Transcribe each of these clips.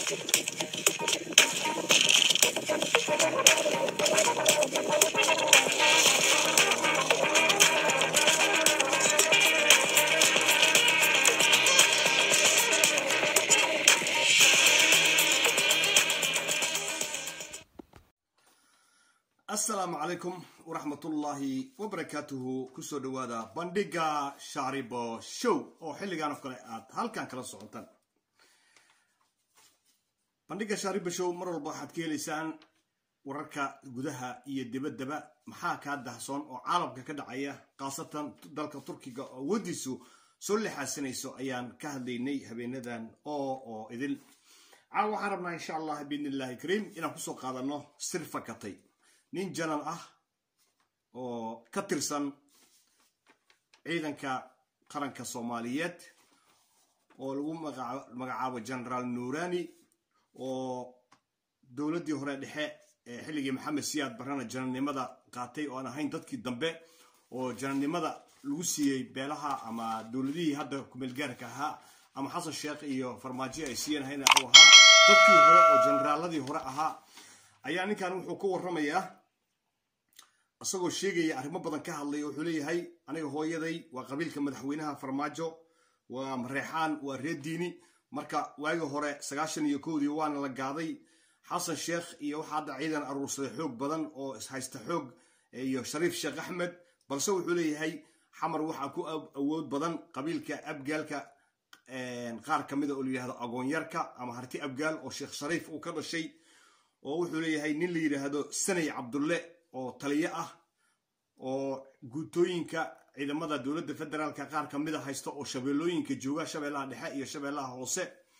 asalaamu calaykum waraxmatullaahi wabarakaatuhu kusoo dhawaada bandhiga shaaribo show oo xilligan oo kale aad halkan kala socotaan bandhiga shaaribo show mar walba waxaad ka helaysaan wararka gudaha iyo dibaddaba maxaa kaa dahsoon oo caalamka ka dhacaya khaasatan dalka turkiga oo awoodiisu soo lixaasanayso ayaan ka hadlaynay habeenadan oo oo idil caawa waxaan rabnaa insha allah biidni illahi kariim inaan kusoo qaadano sir fakatay nin janan ah oo ka tirsan ciidanka qaranka soomaaliyeed oo lagu magacaabo generaal nuurani oo dowladdii hore dhexe ee xilligii maxamed siyaad barrana janannimada qaatay oo aan ahayn dadkii dambe oo janannimada lagu siiyey beelaha ama dowladihii hadda kumeelgaarka ahaa ama xasan sheekh iyo farmaajo ay siiyeen uu ahaa dadkii hore oo generaaladii hore ahaa ayaa ninkan wuxuu ka warramayaa isagoo sheegaya arrimo badan ka hadlay wuxuu leeyahay aniga hooyaday waa qabiilka madaxweynaha farmaajo waa mareexaan waa reer diini marka waagii hore sagaashan iyo kowdii waana la gaaday xasan sheekh iyo waxaa hadda ciidan aruursaday xoog badan oo ishaysta xoog iyo shariif sheekh axmed balse wuxuu leeyahay xamar waxaa ku awood badan qabiilka abgaalka qaar ka mida oo la yidhahdo agoonyarka ama harti abgaal oo sheekh shariif uu ka dhashay oo wuxuu leeyahay nin la yidhaahdo sanay cabdulle oo taliyo ah oo guutooyinka ciidamada dowladda federaalka qaar ka mida haysta oo shabeellooyinka jooga shabeellaha dhexe iyo shabeellaha hoose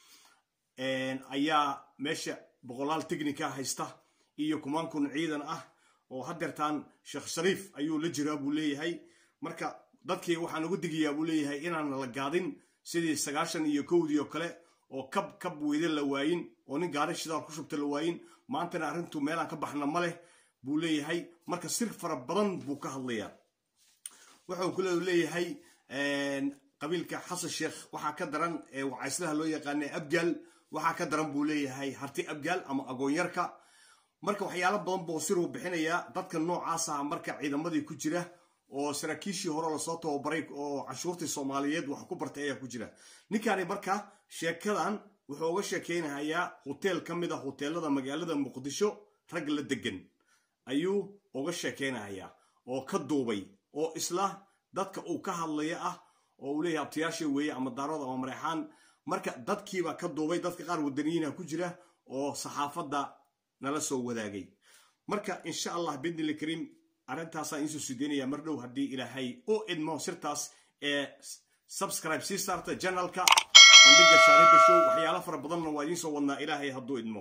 ayaa meesha boqolaal technica haysta iyo kumaan kun ciidan ah oo hadeertaan sheekh shariif ayuu la jiraa buu leeyahay marka dadkii waxaan ugu digayaa buu leeyahay inaan la gaadin sidii sagaashan iyo kowdii oo kale oo kab kab weyde la waayin oo nin gaari shidaal ku shubta la waayin maantana arrintu meelaan ka baxna ma leh buu leeyahay marka sir fara badan buu ka hadlayaa wuxuu ku leeyahay qabiilka xasan sheekh waxaa ka daran ee wacayslaha loo yaqaana abgaal waxaa ka daran buu leeyahay harti abgaal ama agoonyarka marka waxyaalo badan buu siruu bixinayaa dadka noocaasa marka ciidamadii ku jira oo saraakiishii hore lasoo tababaray oo canshuurtii soomaaliyeed wax ku bartay ayaa ku jira ninkaani marka sheekadan wuxuu uga sheekeynayaa hoteel ka mid a hoteelada magaalada muqdisho rag la degan ayuu uga sheekeynayaa oo ka duubay oo isla dadka uu ka hadlaya ah oo uu leeyahay abtayaasha weeye ama daarood ama mareexaan marka dadkiiba ka duubay dadka qaar wadaniyiina ku jira oo saxaafadda nala soo wadaagay marka insha allah bidnil kariim arrintaasaan iisoo sideynaya mar dhow haddii ilaahay u idmo sirtaas ee subscribe sii saarta janalka bandhiga shaariba show waxyaalo fara badanna waa idiin soo wadnaa ilaahay hadduu idmo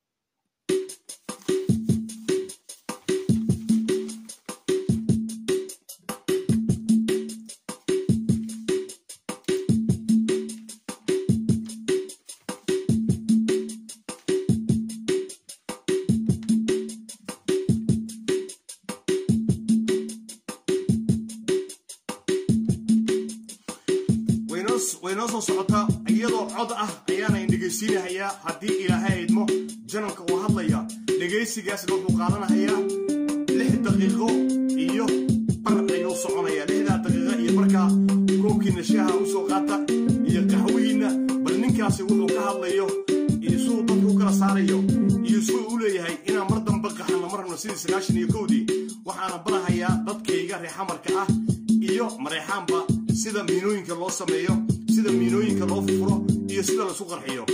waynoo soo socota iyadoo cod ah ayaana dhegaysiinahayaa haddii ilaahay idmo janalka uu hadlaya dhegaysigaasna wuxuu qaadanahayaa lix daqiiqo iyo bar ayuu soconaya lixdaa daqiiqo iyo markaa koobkiina shaaha u soo qaata iyo qaxwihiinna bal ninkaasi wuxuu ka hadlayo iyo siduu dadku u kala saarayo iyo siduu u leeyahay inaan mar dambe qaxano marna sidii sagaashan iyo kowdii waxaana barahayaa dadkayga reexamarka ah iyo mareexaanba sida miinooyinka loo sameeyo sida miinooyinka loo furo iyo sida laisu qarxiyo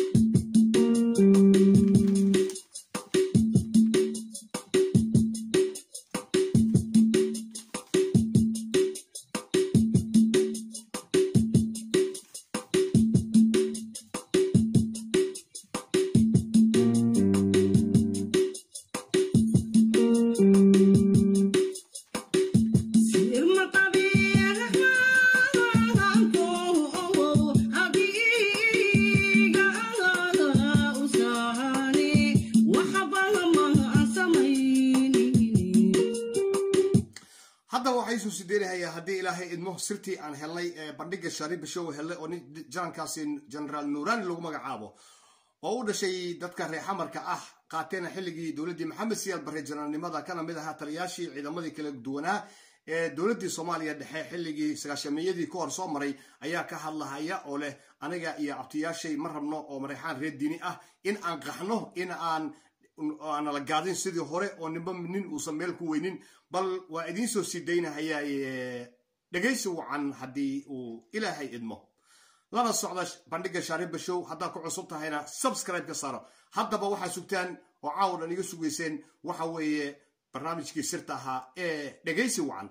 waxaysu sideerahayaa haddii ilaahay idmo sirtii aan helnay ee bandhiga shariba show helnay oo nin janankaasi generaal nuurani lagu magacaabo oo u dhashay dadka reer xamarka ah qaateena xilligii dowladdii maxamed siyaad barre janaalnimada kana mid ahaa taliyaashii ciidamadii kala duwanaa ee dowladdii soomaaliya dhexe xilligii sagaashamiyadii ka hor soo maray ayaa ka hadlahaya oo leh aniga iyo abtiyaashay ma rabno oo mareexaan reer diini ah in aan qaxno in aan aanala gaadin sidii hore oo ninba nin uusan meel ku weynin bal waa idiin soo sii daynahayaa dhegaysi wacan haddii uu ilaahay idmo lana socda bandhiga shaariba show haddaad ku cusub tahayna subscribe ka saaro haddaba waxaa sugtaan oo caawa dhan iga sugayseen waxa weeye barnaamijkii sirta ahaa ee dhegaysi wacan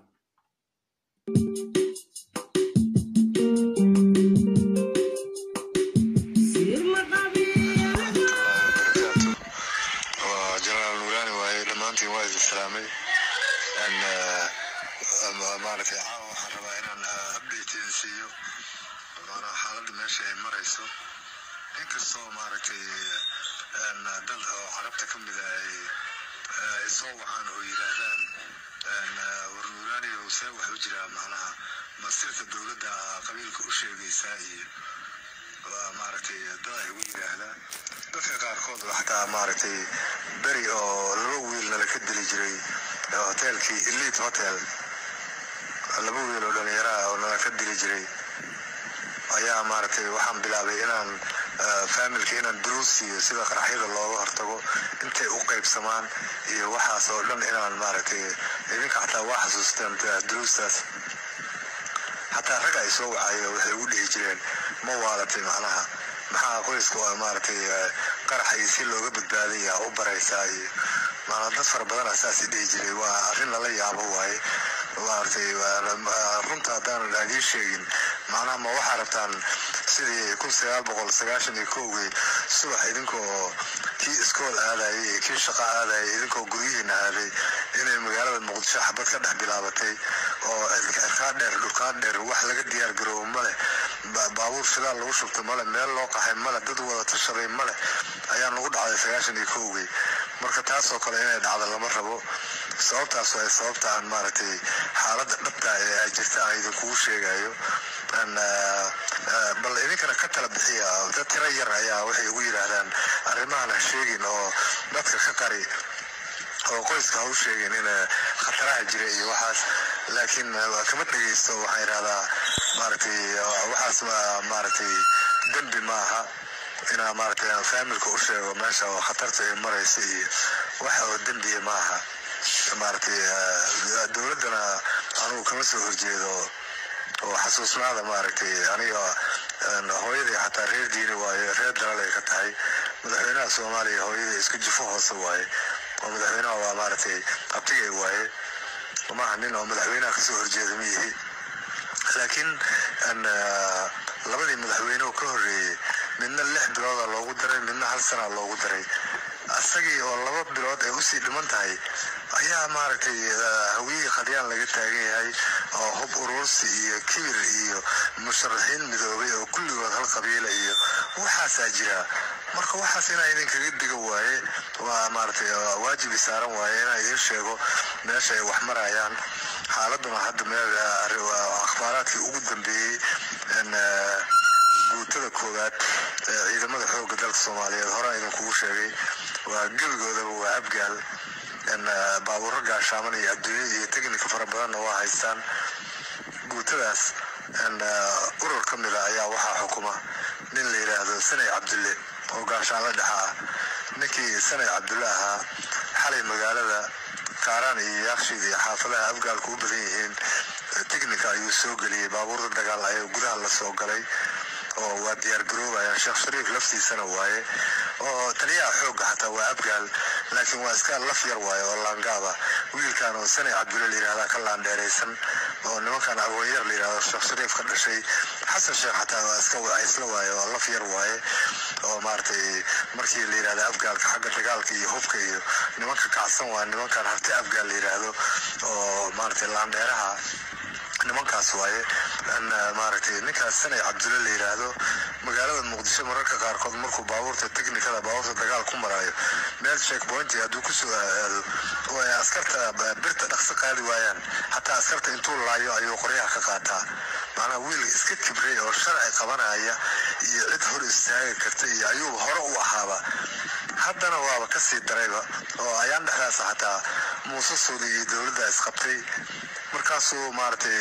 jenaraal nuuraani waaye dhammaantiin waa idin salaamay maaragtay caawa waxaan rabaa inaan update idin siiyo maanaa xaaladda meesha ay marayso inkastoo maaragtay dad oo carabta ka mida ay soo wacaan oo yidhaahdaan war nuuraani see wax u jiraa macnaha masirta dowladda qabiilka u sheegaysaa iyo maaragtay dad ay ugu yidhaahdaa dadka qaarkood xataa maaragtay beri oo laba wiil nala ka dili jiray hoteelkii elite hotel laba wiil oo dhallinyaraha oo nala ka dili jiray ayaa maaragtay waxaan bilaabay inaan faamilka inaan duruus siiyo sida qaraxyada looga hortago intay u qaybsamaan iyo waxaas oo dhan inaan maaragtay idinka xataa waa xasuustaan duruustaas xataa rag ay soo wacayo waxay ugu dhihi jireen ma waalatay macnaha maxaa qoyska oo maaragtay qarax iyo si looga badbaadaya u baraysaa iyo maanaa dad fara badana saas dhihi jiray waa arrin lala yaabo waaye maaragtay runta haddaan idiin sheegin macnaha ma waxaa rabtaan sidii kun sagaal boqol sagaashan iyo kowgii subax idinkoo kii iskool aadayay iyo kii shaqo aadayay idinkoo guryihiina aaday inay magaalada muqdisho xabad ka dhex bilaabatay oo cirkaa dheer dhulkaa dheer wax laga diyaar garoobo male baabuur shidaal lagu shubto male meel loo qaxay male dad wada tashaday male ayaa nagu dhacday sagaashan iyo kowgii marka taasoo kale inay dhacdo lama rabo sababtaas waa sababta aan maaragtay xaaladda dhabta ee ay jirta aan idinkugu sheegayo bal idinkana ka tala bixiya dad tiro yar ayaa waxay ugu yidhaahdaan arrimahan ha sheegin oo dadka ka qari oo qoyska ha u sheegin in khataraha jira iyo waxaas laakiin kama dhegaysto waxaan idhahdaa maaragtay waxaas maaragtay dembi maaha inaa maaragtay aan faamilka u sheego meesha oo khatarta ay maraysa iyo waxa oo dembiya maaha maaragtay dowladdana anugu kama soo horjeedo oo xasuusnaada maaragtay aniga hooyadii xataa reer diini waaye reer dalal ay ka tahay madaxweynaha soomaaliya hooyadii isku jufo hoose waaye oo madaxweynaha waa maaragtay abtigay waaye maaha nin oo madaxweynaha kasoo horjeeda ma yihi laakiin labadii madaxweynehu ka horreeyey midna lix bilooda loogu daray midna hal sana loogu daray isagii oo laba bilood ay usii dhiman tahay ayaa maaragtay hawiyihii qadyaan laga taagan yahay oo hub urursi iyo kibir iyo musharaxiin midoobay oo kulligood hal qabiila iyo waxaasaa jira marka waxaas inaa idinkaga diga waaye waa maaragtay waajibi saaran waaye inaa idiin sheego meesha ay wax marayaan xaaladuna hadda meel akhbaaraadkii ugu dambeeyey guutada koowaad ee ciidamada xoogga dalka soomaaliyeed horaa idinkugu sheegay waa gebigoodaba waa abgaal baabuuro gaashaaman iyo adduunya iyo teknika fara badanna waa haystaan guutadaas urur ka mida ayaa waxaa xukuma nin la yidhaahdo sanay cabdulle oo gaashaanla dhexa ah ninkii sanay cabdulle ahaa xalay magaalada kaaraan iyo yaakshiid iyo xaafadaha afgaalku u badan yihiin teknika ayuu soo geliyey baabuurda dagaal ayaa gudaha la soo galay oo waa diyaar garoobayaan sheekh shariif laftiisana waaye oo taliyaha xoogga xataa waa abgaal laakiin waa iska laf yar waaye oo laangaaba wiilkan oo sanay cabdulle layidhahdaa ka laandheeraysan oo nimankan agoonyar layidhahdo sheekh shariif ka dhashay xasan sheekh xataa waa iska wacaysla waaye oo laf yar waaye oo maaragtay markii la yidhahda afgaalka xagga dagaalka iyo hubka iyo nimanka kacsan waa nimankan harti afgaal la yidhaahdo oo maaragtay laandheeraha nimankaas waaye maaragtay ninkaas sanay cabdulle la yidhaahdo magaalada muqdisho mararka qaarkood markuu baabuurta teknikada baabuurta dagaal ku maraayo meel checkpoint hadduu kusoo aado oo ay askarta birta dhaqso qaadi waayaan xataa askarta intuu laayo ayuu qoryaha ka qaataa macnaha wiil iska kibray oo sharci qabanaya iyo cid hor istaagi karta iyo ayuu hore u ahaaba haddana waaba ka sii darayba oo ayaan dhexdaas xataa muuse suudi iyo dowladda isqabtay markaasuu maaragtay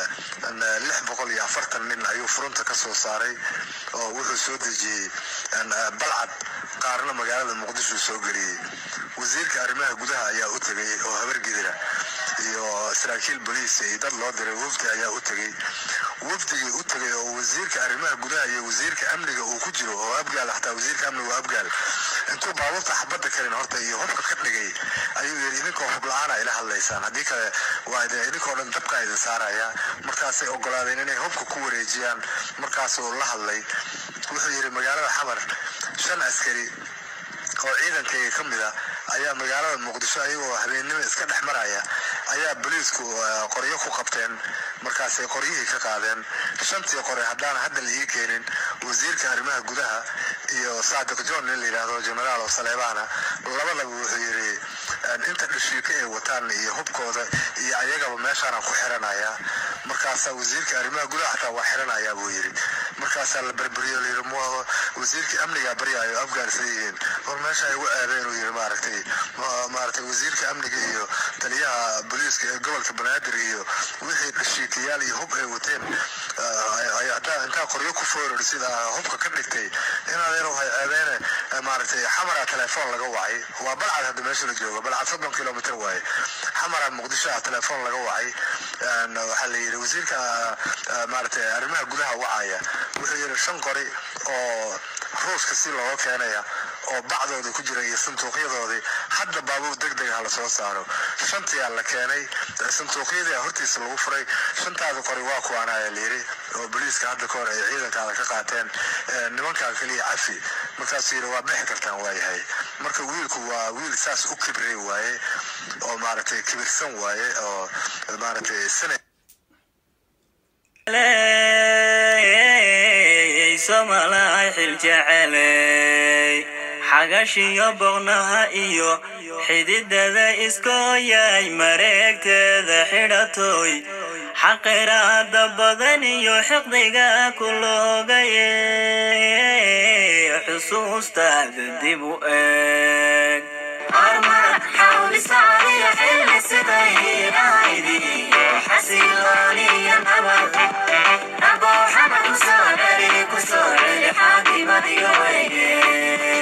lix boqol iyo afartan nin ayuu furunta ka soo saaray oo wuxuu soo dejiyey balcad qaarna magaalada muqdisho soo geliyey wasiirka arrimaha gudaha ayaa u tegay oo habargidira iyo saraakiil boliis iyo dad loo diray wafdi ayaa u tegey wafdigii u tegay oo wasiirka arrimaha gudaha iyo wasiirka amniga uu ku jiro oo abgaal xataa wasiirka amniga oo abgaal intuu baabuurta xabadda karin horta iyo hubka ka dhigay ayuu yidhi idinkoo hub la-aana ila hadlaysaan haddii kale waa idinkoo dhan dabkaa idin saaraya markaasay ogolaadeen inay hubka ku wareejiyaan markaasuu la hadlay wuxuu yidhi magaalada xamar shan askari oo ciidankayga ka mid a ayaa magaalada muqdisho ayagoo habeennimo iska dhex maraya ayaa boliisku qoryo ku qabteen markaasay qoryihii ka qaadeen shantii qore haddaana hadda la ii keenin wasiirka arrimaha gudaha iyo saadiq john nin la yidhaahdo generaal oo saleebaana labadaba wuxuu yidhi inta dhashiika ay wataan iyo hubkooda iyo ayagaba meeshaanaan ku xiranaya markaasaa wasiirka arrimaha gudaha xataa waa xiranaya buu yidhi markaasaa la berberiyo layidhi m wasiirkii amnigaa baryaayo afgaansan yihiin war meesha ay ugu aadeen uu yidhi maaragtay maaragtay wasiirka amniga iyo taliyaha booliiska ee gobolka banaadir iyo wixii dhashiikayaal iyo hub ay wateen hadaa intaa qoryo ku fooror sida hubka ka dhigtay inadeero hay aadeene maaragtay xamara telefoon laga wacay waa balcad hadda meesha la joogo balcad soddon kilomitr waaye xamara muqdisho ah telefoon laga wacay waxaa la yidhi wasiirka maaragtay arrimaha gudaha wacaya wuxuu yidhi shan qori oo ruuska si looga keenaya oo bacdooda ku jira iyo sanduuqyadoodii hadda baabuur deg deg ha la soo saaro shantiyaa la keenay sanduuqyadii hortiisa lagu furay shantaada qori waa kuwaanaya layidhi oo boliiska hadda ka hor ay ciidankaada ka qaateen nimankan keliya cafi markaasuu yidhi waa bixi kartaan waayahay marka wiilku waa wiil saas u kibray waaye oo maaragtay kibirsan waaye oo maaragtay sana somalaay xiljeceley xagashiyo boqnaha iyo xididada iskooyay mareegteeda xidhatoy xaqiraada badan iyo xiqdiga ku loogaye xusuustaada dib u eeg Nabo xamad kusoo dhali kusoo celi xaakimadiyo weyge